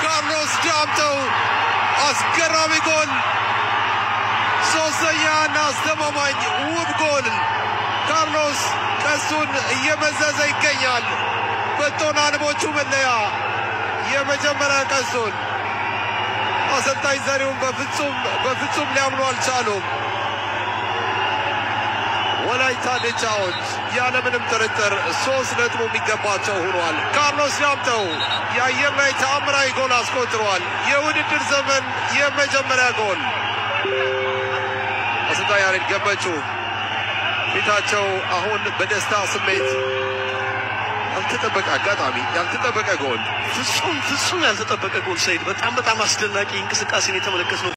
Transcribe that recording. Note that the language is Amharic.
ካርሎስ ዳምጠው አስገራሚ ጎል፣ ሶስተኛና አስተማማኝ ውብ ጎል። ካርሎስ ቀሱን እየመዘዘ ይገኛል። በቶና ንቦቹ መለያ የመጀመሪያ ቀሱን አሰልጣኝ ዘሪሁን በፍጹም በፍጹም ሊያምኑ አልቻሉም። ወላይታ ዲቻዎች ያለምንም ጥርጥር ሶስት ነጥቡ የሚገባቸው ሆኗል። ካርሎስ ዳምጠው የአየር ላይ ተአምራዊ ጎል አስቆጥሯል። የውድድር ዘመን የመጀመሪያ ጎል። አሰልጣኝ ያሬድ ገመቹ ፊታቸው አሁን በደስታ ስሜት ያልተጠበቀ አጋጣሚ፣ ያልተጠበቀ ጎል ፍጹም ፍጹም ያልተጠበቀ ጎል ሰይድ፣ በጣም በጣም አስደናቂ እንቅስቃሴን የተመለከት ነው።